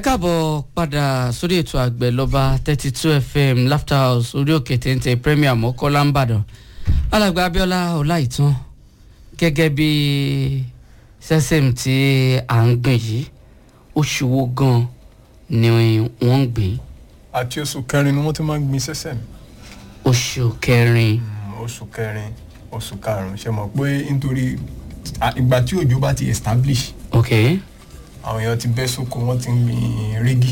káàbọ̀ padà sórí ètò àgbẹ̀ lọ́ba thirty two fm laughter house orí òkè téńté premier mọ́kọ́lá ń bàdàn alàgbà abiola ọláìtàn gẹ́gẹ́ bí sẹ́sẹ̀m tí à ń gbìn yìí oṣù wo gan ni wọ́n ń gbìn àti oṣù kẹrin ni wọ́n ti máa ń gbin sẹ́sẹ̀ mi. oṣù kẹrin oṣù kẹrin oṣù karùn-ún ṣe mọ̀ pé nítorí à- ìgbà tí òjò bá ti establish ok àwọn èèyàn ti bẹ́ sóko wọ́n ti ń gbin rígì.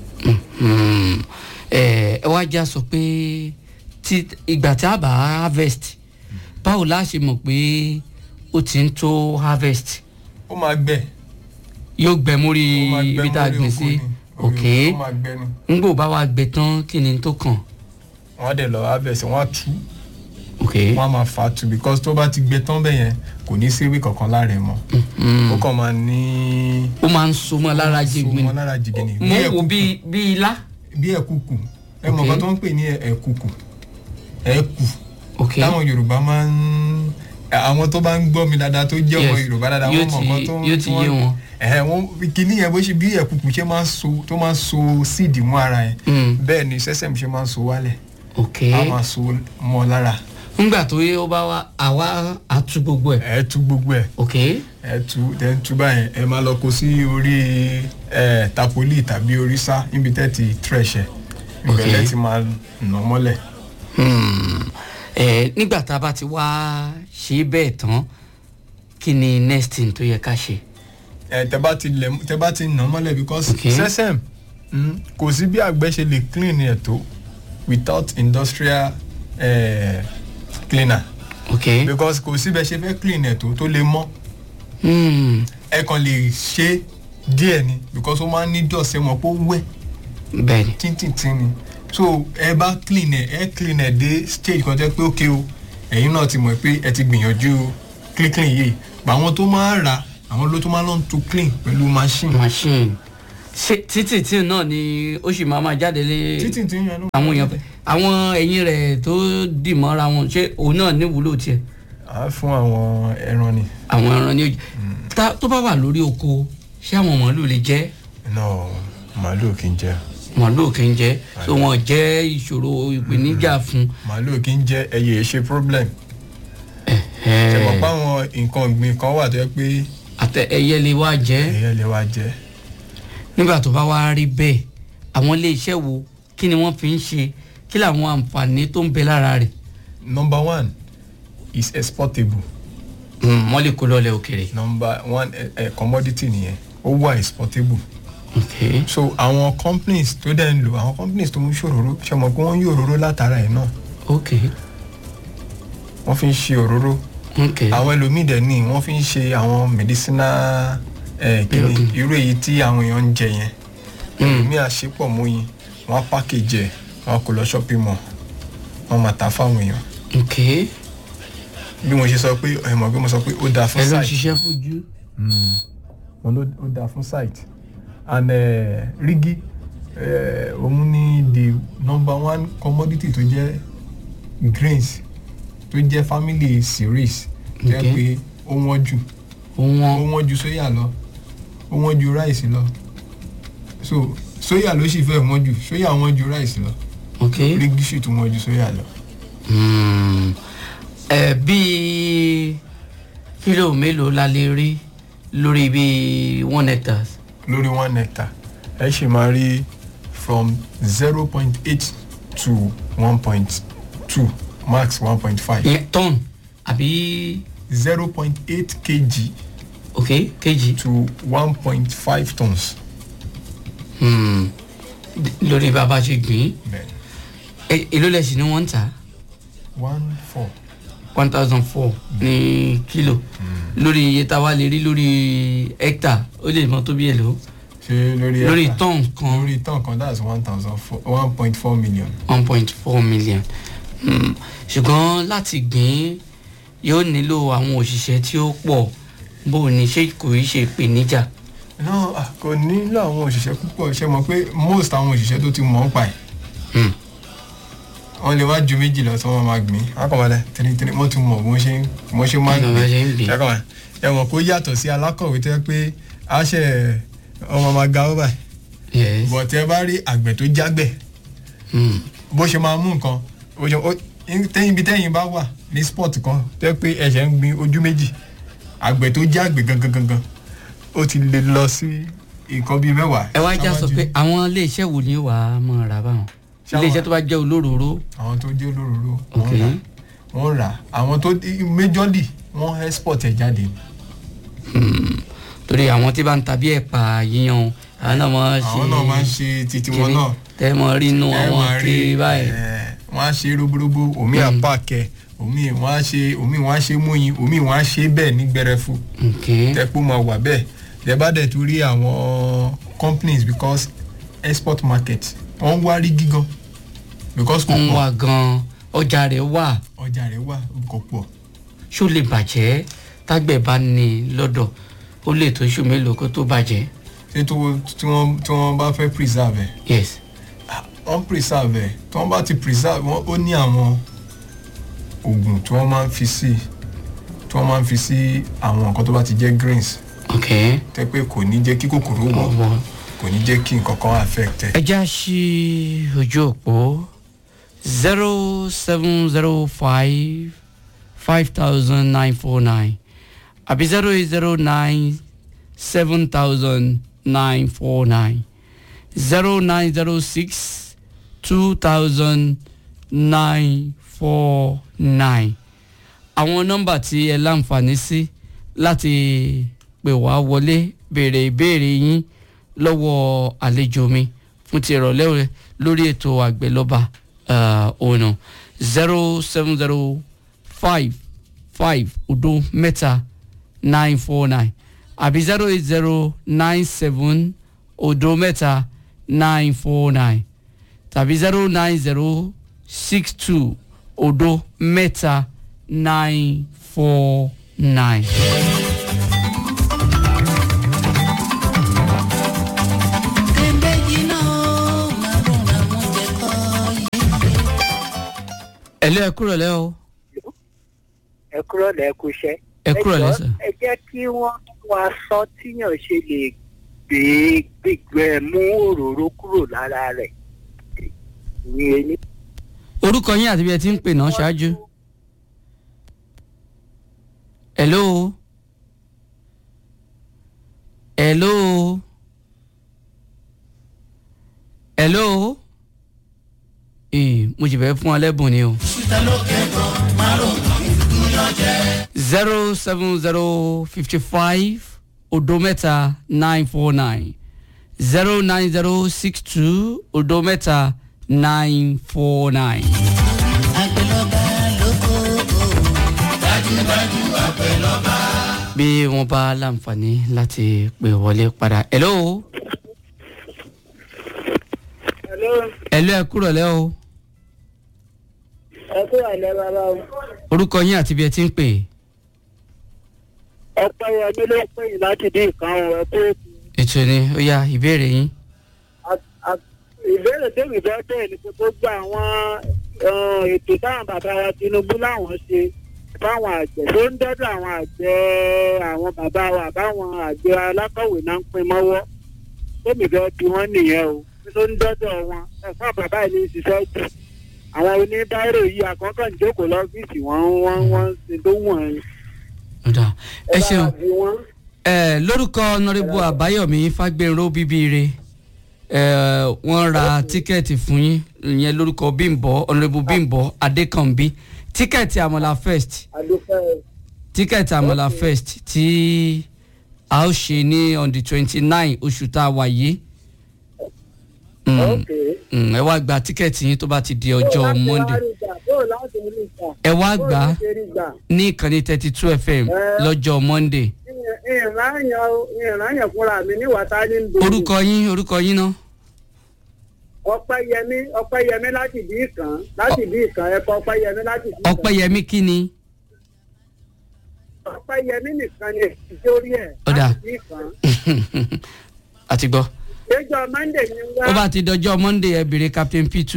Hmm. ẹ ẹ wá já sọ pé tí ìgbà tí a bá harvest báwo la ṣe mọ̀ pé ó ti ń tó harvest ó máa gbẹ. yóò gbẹ mórí ó máa gbẹ ibi tá a mórí gbìn oko sí ni. ok ó máa gbẹ ni. ngbò bá wa gbẹ tán kí ni tó kàn wọ́n á dẹ̀ lọ harvest wọ́n á tú ok wọ́n á máa fà á tu because tó bá ti gbẹ tán bẹ́ẹ̀ yẹn kò ní sí ewé kankan lára ẹ̀ mọ́. Hmm. ó kàn máa ní. ó máa ń so mọ́ lára jigbin so mọ́ lára jìgìnì. mo ń wo bí bí ilá bí ẹ̀kùkù ẹ mọ̀ Ok. nǹkan tó ń pè ní ẹ̀kùkù ẹ̀kù ok táwọn yorùbá máa ń àwọn tó bá ń gbọ́ mi dáadáa tó jẹ́ ọmọ Yes. yorùbá dáadáa Yóò wọ́n mọ̀ ti- nǹkan tó ń yóò ti yé wọn. ẹ̀hẹ̀ wọ́n kìíní yẹn bó ṣe bí ẹ̀kùkù ṣe máa ń so tó máa ń so síìdì mọ́ ara yẹn Hmm. bẹ́ẹ̀ ni sẹ́sẹ̀m ṣe máa ń so wálẹ̀ ok á máa so mọ́ lára ngbà tó yẹ ó bá wa àwa àtú gbogbo ẹ̀ ẹ̀ tú gbogbo ẹ̀ ok ẹ̀ tú ẹ̀ tú báyẹn ẹ̀ máa lọ kó sí orí ẹ̀ tapoli tàbí orí sá níbi tẹ́ ti thresh ẹ̀ Ok. ìbẹ̀lẹ̀ ti máa nà mọ́lẹ̀ Hmm. ẹ nígbà tá a bá ti wá ṣe bẹ́ẹ̀ tán kí ni next thing tó yẹ ká ṣe. ẹ tẹ bá ti lẹ tẹ bá ti nà mọ́lẹ̀ because Okay. sẹ́sẹ̀m mm, kò sí bí àgbẹ̀ ṣe lè clean ẹ̀ tó without industrial eh, cleaner ok because kò sí bẹ́ẹ̀ ṣe fẹ́ clean ẹ̀ tó tó lè mọ́ Hmm. ẹ kàn lè ṣe díẹ̀ ni because ó máa ń ní dọ̀sẹ̀ mọ̀ pé ó wẹ̀ bẹ́ẹ̀ni tíntìntín ni so ẹ bá clean ẹ ẹ clean ẹ dé stage kan tẹ́ pé ókè o ẹ̀yin náà ti mọ̀ pé ẹ ti gbìyànjú clean clean yìí pa àwọn tó máa ń rà àwọn ló tó máa ń lọ́n to clean pẹ̀lú machine machine ṣe títì tí náà ni ó sì máa máa jáde lé títí tí yẹn ló. àwọn èèyàn àwọn ẹ̀yìn rẹ̀ tó dì mọ́ra wọn ṣé òun náà níwúlò tiẹ̀ à á fún àwọn ẹran ni. àwọn ẹran ní òjì Ta- tó bá wà lórí oko ṣé àwọn màálù lè jẹ́ no màálù kì í jẹ màálù kì í jẹ́ so wọn jẹ́ ìṣòro ìpèníjà fún. màálù kì í jẹ ẹyẹ ṣe problem. ṣe mọ̀ pé àwọn nǹkan ọ̀gbìn kan wà tó yẹ pé àtẹ ẹyẹ lè wá jẹ́. ẹyẹ lè wá jẹ. nígbà tó bá wá rí bẹ́ẹ̀ àwọn iléeṣẹ́ wo kí ni wọ́n fi ń ṣe kí làwọn àǹfààní tó ń bẹ lára rẹ̀ number one is exportable Mm, wọ́n lè kó lọ́lẹ̀ òkèrè. number one ẹ ẹ commodity nìyẹn ó wà exportable ok so àwọn companies tó dẹ̀ ń lò àwọn companies tó ń ṣòróró ṣe mọ̀ pé wọ́n ń yí òróró látara ẹ̀ náà ok wọ́n fi ń ṣe òróró ok àwọn ẹlòmíì dẹ̀ ní wọ́n fi ń ṣe àwọn medicinal ẹ̀ kìíní Irú- irú èyí tí àwọn èèyàn ń jẹ yẹn Mm. ẹlòmíì àṣepọ̀ mọ́yìn wọ́n á package ẹ̀ wọ́n á kó lọ shopping mall wọ́n máa ta fáwọn èèyàn ok bí mo ṣe sọ pé ẹ mọ̀ pé mo sọ pé ó dáa fún ẹ ló ń site ṣiṣẹ́ fojú. wọn ló ó dáa fún site and uh, rígí uh, òun ní the number one commodity tó jẹ́ grains tó jẹ́ family cereals tó jẹ́ Okay. pé ó wọ́n jù ó wọ́n wọ́n ju soya lọ ó wọ́n ju rice lọ so soya ló sì fẹ́ wọ́n jù soya wọ́n ju rice lọ ok rígí sì tún wọ́n ju soya lọ. Mm. ẹ bíi kílò mélòó la lè rí lórí bíi one hectare. lórí one hectare ẹ ṣì máa rí from zero point eight to one point two max one point five ìyẹn tọ́n àbí zero point eight kg ok kejì. to one point five tons. Hmm. lórí bàbá ṣe gbìn bẹ́ẹ̀ ín èló lẹ̀ sí ni wọ́n ń tà one four one thousand four ní kílò lórí iye tá a wá lè rí lórí hectare ó lè mọ tó bí èlò ṣe lórí lórí hectare? tọ́n kan lórí tán kan that's one thousand four one point four million. one point four million Hmm. ṣùgbọ́n láti gbìn yóò nílò àwọn òṣìṣẹ́ tí ó pọ̀ bó o ní ṣé kò í ṣe ìpèníjà. no ah, kò nílò àwọn òṣìṣẹ́ púpọ̀ ṣe mọ̀ pé most àwọn òṣìṣẹ́ tó ti mọ̀ ọ́n pa ẹ̀ Hmm. wọ́n lè wá ju méjì lọ tí wọ́n máa gbìn akọ̀wálẹ̀ tìrìtìrì wọ́n ti mọ̀ bó ṣe bó ṣe máa Bí wọ́n ṣe ń gbìn. ẹ̀kọ́ ẹ̀ mọ̀ kó yàtọ̀ sí alákọ̀wé tó yẹ pé a ṣe ọmọ máa ga ó báyìí yes bọ̀ tẹ́ bá rí àgbẹ̀ tó jágbẹ̀ mm. bó ṣe máa mú nǹkan ó ṣe- ó- tẹ́yìn ibi tẹ́yìn bá wà ní sport kan tẹ́ pé ẹ̀ṣẹ̀ ń gbin ojú méjì àgbẹ̀ tó jágbẹ̀ gangan gangan ó ti lè lọ sí nǹkan bíi mẹ́wàá. ẹ wá já sọ ṣáwájú. pé àwọn iléeṣẹ́ wo ni wàá mọ̀ ra báwọn Ṣáwọn- iléeṣẹ́ tó bá jẹ́ olóróró àwọn tó jẹ́ olóróró Ok. wọ́n rà wọ́n rà àwọn tó méjọ́lì wọ́n export ẹ̀ jáde ni. torí àwọn tí bá ń tàbí ẹ̀pà yíyan àwọn náà máa ń ṣe àwọn náà máa ń ṣe titi wọn kiri. náà. tẹ́ mọ̀ rí inú ẹ àwọn máa rí kiri báyìí ẹ, wọ́n á ṣe roborobo omi Mm. àpàkẹ́ omi wọ́n á ṣe omi wọ́n á ṣe múyin omi wọ́n á ṣe bẹ́ẹ̀ ní gbẹrẹfu ok tẹ́pọ̀ máa wà bẹ́ẹ̀ tẹ́ bá dẹ̀ tún rí àwọn companies because export market wọ́n ń wá rí gígan because kò ń pọ̀ wà gan ọjà rẹ̀ wà ọjà rẹ̀ wà kò pọ̀ ṣó lè bàjẹ́ tágbẹ̀ bá ní lọ́dọ̀ ó lè tó oṣù mélòó kó tó bàjẹ́ ṣé tó tí wọ́n tí wọ́n bá fẹ́ preserve ẹ̀ yes wọ́n preserve ẹ̀ tí wọ́n bá ti preserve wọ́n ó ní àwọn oògùn tí wọ́n máa ń fi sí tí wọ́n máa ń fi sí àwọn nǹkan tó bá ti jẹ́ greens ok tẹ́ pé kò ní jẹ́ kí kòkòrò wọ̀ ọwọ́ kò ní jẹ́ kí nǹkan kan affect ẹ̀. ẹ já sí ojú òpó zero seven zero five five thousand nine four nine àbí zero eight zero nine seven thousand nine four nine zero nine zero six two thousand nine four nine àwọn nọ́mbà tí ẹ láǹfààní sí láti pè wá wọlé béèrè ìbéèrè yín lọ́wọ́ àlejò mi fún ti ìrọ̀lẹ́ rẹ lórí ètò àgbẹ̀lọ́ba ọ̀nà zero seven zero five five odo mẹ́ta nine four nine àbí zero eight zero nine seven odo mẹ́ta nine four nine tàbí zero nine zero six two odo mẹ́ta nine four nine. ẹ̀lẹ́ ẹ kúrò lẹ́ o ẹ kúrò lẹ́kú iṣẹ́. ẹ kúrò lẹ́ jọ̀ọ́, sà. ẹ jẹ́ kí wọ́n wá sọ tíyàn ṣe lè gbé gbígbẹ mú òróró kúrò lára rẹ̀ ní ẹni. orúkọ yín àti bí ẹ ti ń pè náà ṣáájú. hello hello hello ee mo sì fẹ́ fún ọ lẹ́bùn ni o. zero seven zero fifty five odo mẹ́ta nine four nine zero nine zero six two odo mẹ́ta nine four nine. bí wọ́n bá láǹfààní láti pè wọlé padà. hello hello ẹ kúrò lẹ́ o ẹ kúrò lẹ́ bàbá o. orúkọ yín àti bí ẹ ti ń pè ọpẹ́ yẹmí ló pè yín láti dín nǹkan o ẹ kó ètò ni ó yá ìbéèrè yín. ìbéèrè tèmi fẹ́ bẹ́ẹ̀ ni pé gbogbo àwọn eh, ètò táwọn bàbá wa Tinubu láwọn ṣe fáwọn àgbẹ̀ tó ń dọ́dọ̀ àwọn àgbẹ̀ àwọn bàbá wa àbáwọn àgbẹ̀ alákọ̀wé náà ń pín mọ́wọ́ tèmi fẹ́ bí wọ́n nìyẹn o tó ń dọ́dọ̀ wọn ẹ̀fọ́ bàbá yìí ní ṣiṣẹ́ jù àwọn oníbàárò yìí àkọ́kọ́ ń jókòó lọ́fíìsì wọn wọ́n wọ́n ń ṣe tó wọ̀n ẹ́ ọ̀dà ẹ ṣeun. bá bí wọ́n. ẹ lórúkọ ọ̀nàrẹ́bù àbáyọ̀mí fágbénró bíbíire ẹ wọ́n ra tíkẹ́ẹ̀tì fún yín ìyẹn lórúkọ bímbọ ọ̀nàrẹ́bù bímbọ adékànbí tíkẹ́ẹ̀tì àmọ́là first àdúpẹ́ tíkẹ́ẹ̀tì àmọ́là first tí a ó ṣe ní on the twenty nine oṣù tá a wà yìí Mm, ok. mm, ẹ wá gba tíkẹ́ẹ̀tì yín tó bá ti di ọjọ́ monday ẹ wá gbà á ní ìkànnì thirty two fm lọ́jọ́ monday ìrànyàn fúnra mi ní wàtá ní ndòmí. orúkọ yín orúkọ yín náà. ọpẹ́yẹmí ọpẹ́yẹmí láti bí ìkàn láti bí ìkàn ẹkọ ọpẹ́yẹmí láti bí ìkàn. ọpẹ́yẹmí kí ni. ọpẹ́yẹmí nìkan ni ìjórí ẹ Ọ̀dà. láti bí ìkàn. àti gbọ́. lẹ́jọ́ monday ni wá. ó bá ti dọjọ́ monday ẹ béèrè captain p2.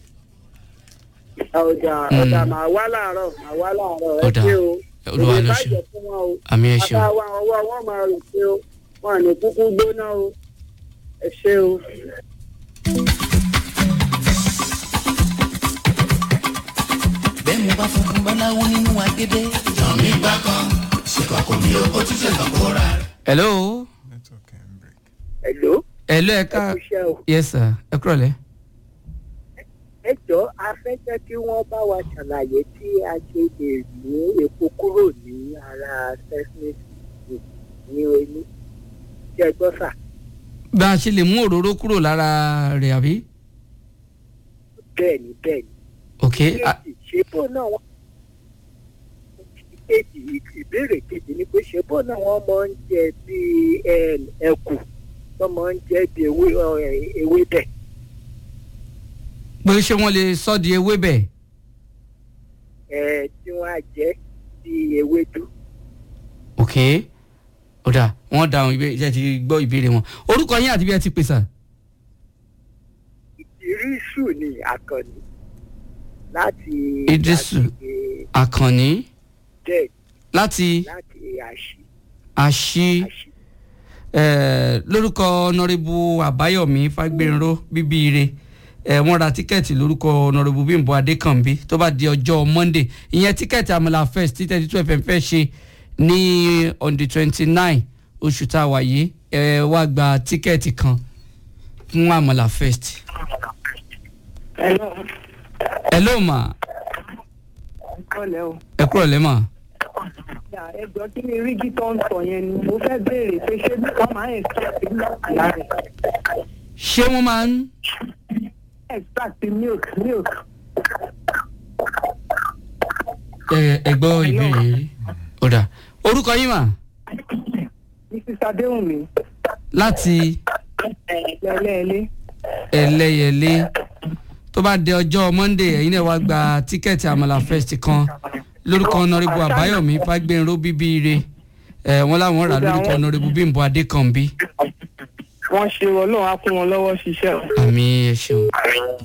ọjà Mm. ọjà màá wá láàárọ̀ màá wá láàárọ̀ ẹ Ọ̀dà. ṣé o. Olúwa ló ṣe. ìbàjẹ́ fún wọn o. àmì ẹ ṣeun. bàbá wa ọwọ́ wọn máa rò pé o wọn ní kúkú gbóná o. ẹ ṣé o. bẹ́ẹ̀ mo bá funfun báláwo nínú agédé. jọ̀mí gbà kan ṣèkọ̀ kò mí o ó tún ṣe kàn kó ra. hello network ẹ̀ ń break. Hello, hello ẹ ẹ ká kú iṣẹ́ o. yes sir ẹ kúrọ̀ lẹ́. ẹ jọ a fẹ́ jẹ́ kí wọ́n bá wa ṣàlàyé tí a ṣe lè mú epo kúrò ní ara sesame seed ní oní. ṣé ẹ gbọ́ sà? bá a ṣe lè mú òróró kúrò lára rẹ̀ àbí. bẹ́ẹ̀ ni bẹ́ẹ̀ ni. ok a- kejì ṣé bó náà wọ́n kejì ìbéèrè kejì ni pé ṣé bó náà wọ́n máa ń jẹ bíi em, ẹkù wọ́n máa ń jẹ bíi ewé ọ̀, ewébẹ̀. pé ṣé wọ́n lè sọ́ di ewébẹ̀. ẹ tí wọ́n á jẹ bíi ewédú. ok ó dà wọ́n dáhùn ìbéèrè ṣe ti gbọ́ ìbéèrè wọn orúkọ yín àti bí ẹ ti pè sà. ìrísù ni àkànní láti Ìdírísù. láti, eh, àkànní bẹ́ẹ̀ láti láti àṣì àṣì àṣì eh, lórúkọ ọ̀nàrẹ́bù àbáyọ̀mí fagbénró bíbíire eh, wọ́n ra tíkẹ́ẹ̀tì lórúkọ ọ̀nàrẹ́bù bímbọ adékànbí tó bá di ọjọ́ monday ìyẹn tíkẹ́ẹ̀tì àmàlà fest tí thirty two fm fẹ́ ṣe ní on the twenty nine oṣù tá a wà yìí ẹ wá gba tíkẹ́ẹ̀tì kan fún àmàlà fest. Hello. hello ma kọ́lẹ̀ o. ẹ kúrò lẹ́mà. ẹ jọ kí ni rígí tó ń sọ yẹn ni mo fẹ́ béèrè pé ṣé wọ́n máa ń extract milk lára ẹ̀ ṣé wọ́n máa ń. extract milk milk. ẹ ẹ gbọ́ ìbéèrè yìí. ó dà orúkọ yín mà mrs adéhùnmí láti lẹ́lẹ́lẹ́ ẹlẹ́yẹlé tó bá dé ọjọ́ monday ẹ̀yin náà wá gba tíkẹ́ẹ̀tì àmàlà fest kan lórúkọ ọ̀nàrẹ́bù àbáyọ̀mí fagbénró bíbíire ẹ̀ wọ́n láwọn rà lórúkọ ọ̀nàrẹ́bù bímbọ adékànbí wọ́n ṣe ọlọ́run á kún wọn lọ́wọ́ ṣiṣẹ́ o. àmì ẹ̀ ṣeun.